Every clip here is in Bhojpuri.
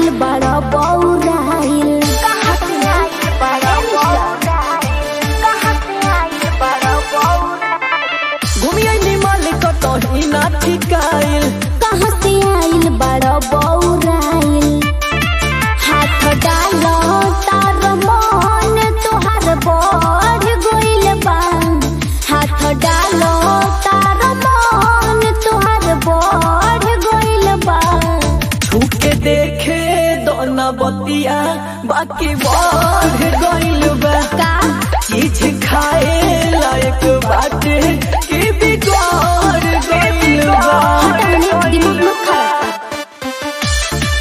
आइल बड़ा बौराइल कहाँ से आइल बड़ा बौराइल कहाँ से आइल बड़ा बौराइल घूमिए मालिक कहीं ना ठिकाइल कहाँ से आइल बड़ा बौराइल हाथ डालो तार मन तोहार बढ़ गइल बा हाथ डालो तार मन तोहार बढ़ गइल बा छूके देखे दोना बतिया बाकी बढ़ गइल बा का चीज खाए लायक बाटे कि बिगड़ गइल बा हटाने दिमाग मत खराब कर।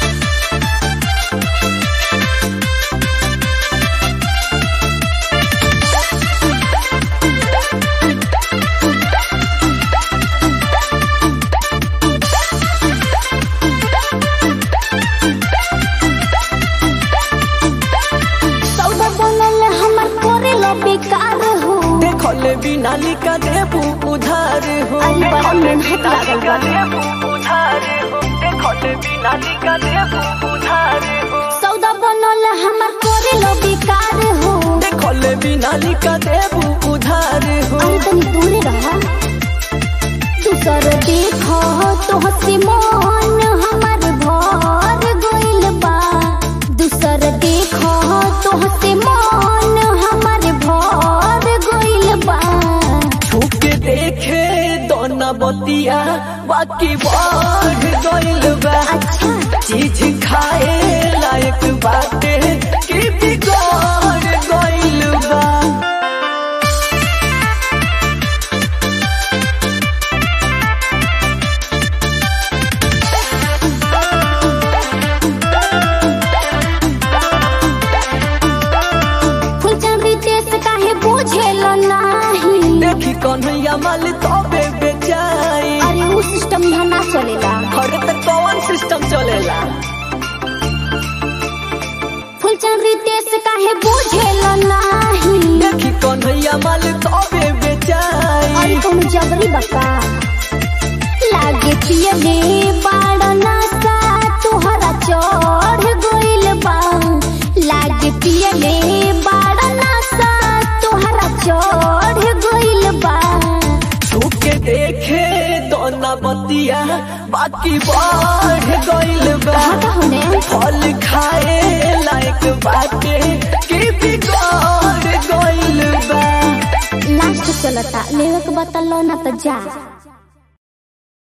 सौदा बनल हमर करेला बेकार हो देखल बिना लिखा देबू उधार हो अरे बड़ा मेहनत लागल बा देबू उधार हो देखल बिना लिखा देबू उधार हो सौदा बनल हमर करेला बेकार हो देखल बिना लिखा देबू उधार हो अरे तनी दूरे रहा दूसर देखो तो हसी मन हमर भर गइल बा दूसर देखो तो हसी मन हमर भर गइल बा छूके देखे दोना बतिया बाकी बढ़ गइल बा अच्छा चीज खाए लायक बाटे कि बिगड़ गइल बा फुलचंदी देश काहे बुझेल नाही देखी कन्हैया माल तबे बेचाई अरे उ सिस्टम यहाँ ना चलेला हर तक कौन सिस्टम चलेला फुलचंदी देश काहे बुझेल नाही देखी कन्हैया माल तबे बेचाई अरे तुम जबरी बका लागे पियले बाड़ नासा तुहरा चढ़ गइल बा लागे पियले बाड़ नासा तुहरा चढ़ गइल बा छूके देखे दोना बतिया बाकी बढ़ गइल बा हटा होने फल खाए लायक बाटे कि बिगड़ गइल बा लास्ट चलता लेवे के बता लो ना तो जा